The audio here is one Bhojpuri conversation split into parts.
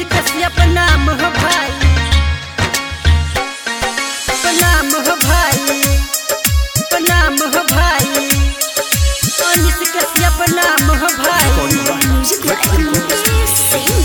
कश्यप नाम हो भाई प्रणाम हो भाई प्रणाम हो भाई अनिस कश्यप नाम हो भाई Music like Mukesh Singh.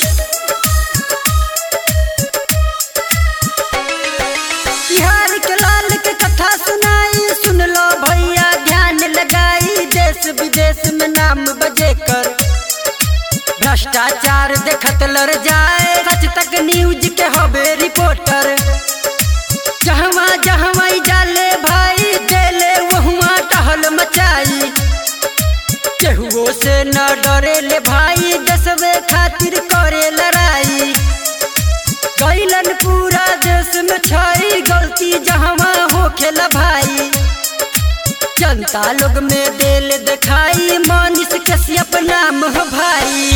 Bihar के लाल के कथा सुनाई सुन लो भैया ध्यान लगाई देश विदेश में नाम बजे कर भ्रष्टाचार देखत लड़ जाए सच तक न्यूज के हबे रिपोर्टर जहवा जहवा ई जाले भाई देले वहुआ टहल मचाई केहुओ से न डरे ले भाई देशवे खातिर करे लड़ाई कैलन पूरा देश में छई गलती जहवा हो खेल भाई जनता लोग में दिल दिखाई मानिस कश्यप नाम हो भाई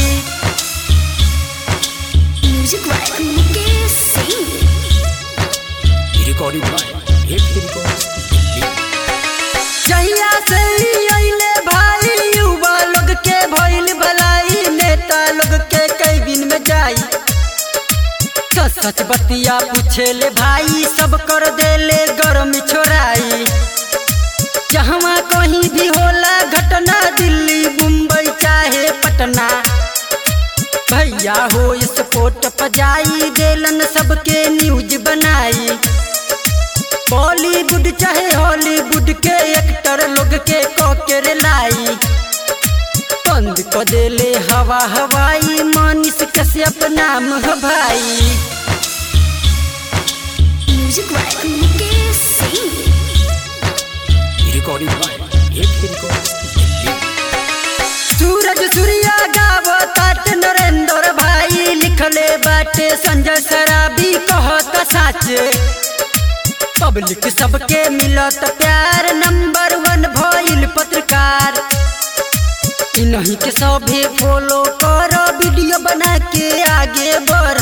Music like Mukesh Singh. recording by Happy Records, Delhi. जहिया से ही अइले भाई युवा लोग के भइल भलाई नेता लोग के कई दिन में जाई सच सच बतिया पूछे ले भाई सब कर देले गरम छोड़ाई जहवा कहीं भी होला घटना दिल्ली मुंबई चाहे पटना भैया हो स्पोर्ट पजाई देलन सबके न्यूज बनाई बॉलीवुड चाहे हॉलीवुड के एक्टर लोग के कॉकेर लाई बंद क देले हवा हवाई मानिस कश्यप नाम हो भाई Music like Mukesh Singh. Recording by Happy Records, Delhi. सूरज सूर्या गावो तात नरेंद्र भाई लिखले बाटे संजय सराबी कहत साचे पब्लिक सबके मिलत प्यार नंबर वन भइल पत्रकार इन्हीं के सभी फॉलो करो वीडियो बना के आगे बढ़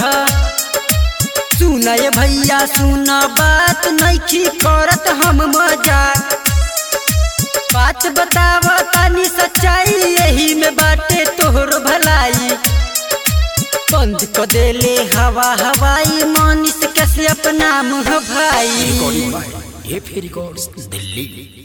सुनय भैया सुन बात नइखी करत हम मजाक बात बताव तानी सच्चाई यही में बाटे तोहर भलाई बंद क देले हवा हवाई मानिस कश्यप नाम हो भाई Recording by Happy Records, Delhi.